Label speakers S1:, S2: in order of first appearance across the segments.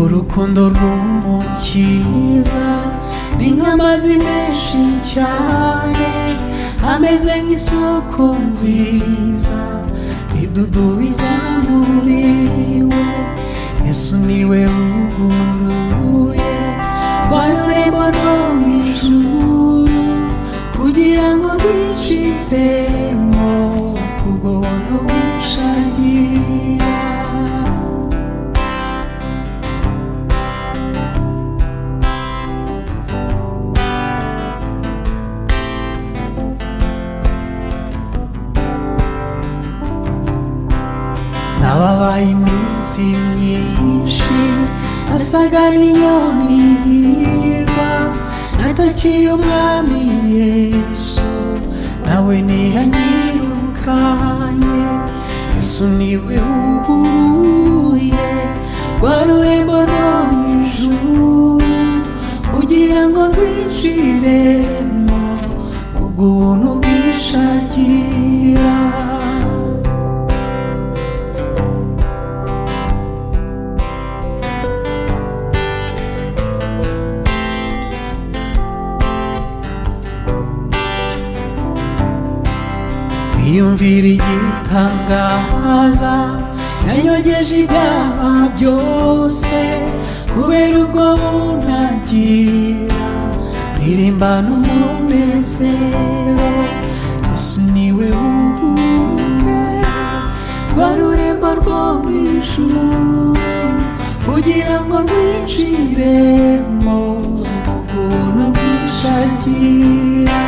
S1: urukundo rw'umukiza ni nk'amazi menshi cyane ameze nk'isoko nziza idudubiza muri we yesu niwe wuguruye rwa rurembo rwo mu ijuru kugira ngo rwinjiremo kubwo buntu bwishagira nababaye iminsi myinshi nasaga n'inyoni yiba natakiye umwami yesu nawe ntiyanyirukanye yesu niwe wuguruye rwa rurembo rwo mu ijuru kugira ngo rwinjiremo kubwo ubuntu bwishagira wiyumvira igitangaza yanyogeje ibyaha byose kubera ubwo buntagira ntirimbana umunezero yesu niwe wuguruye rwa rurembo rwo mu ijuru kugira ngo rwinjiremo kubwo ubuntu bwishagira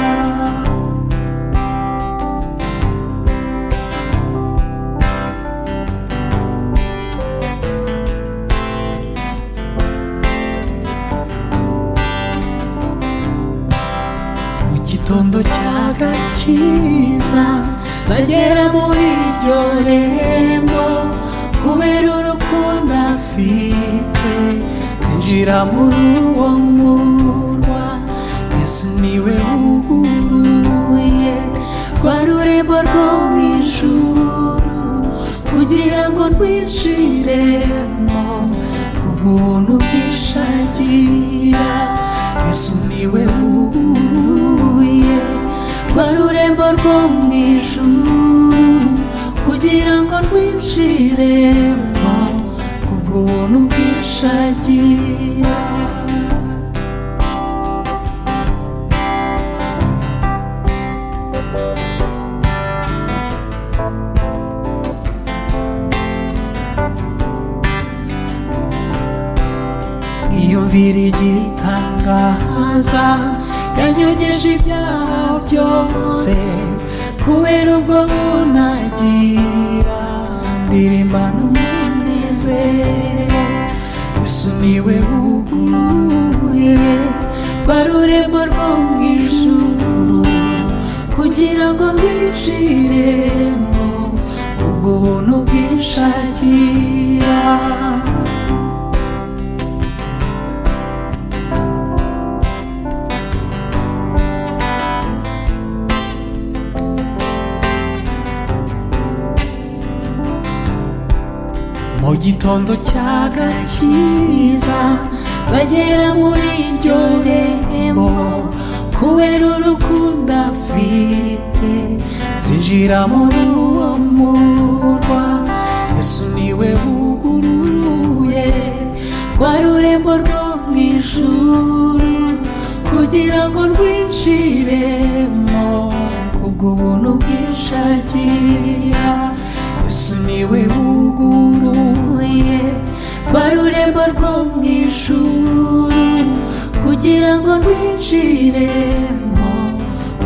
S1: mu gitondo cy'agakiza zagera muri iryo rembo kubera urukundo afite zinjira muri uwo murwa yesu niwe wuguruye rwa rurembo rwo mu ijuru kugira ngo rwinjiremo kubwo ubuntu bwishagira yesu niwe wuguruye rwa rurembo rwo mu ijuru kugira ngo rwinjiremo kubwo ubuntu bwishagira iyumvira igitangaza yanyogeje ibyaha byose kubera ubwo bunagira ndirimba n'umunezero yesu niwe wuguruye rwa rurembo rwo mu ijuru kugira ngo rwinjiremo ubwo buntu bwishagira mu gitondo cy'agakiza zagera muri iryo rembo kubera urukundo afite zinjira muri uwo murwa yesu niwe wuguruye rwa rurembo rwo mu ijuru kugira ngo rwinjiremo kubwo ubuntu bwishagira yesu niwe wuguruye rwa rurembo rwo mu ijuru kugira ngo rwinjiremo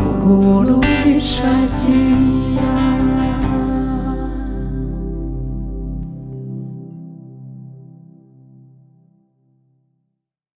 S1: ubwo ubuntu bwishagira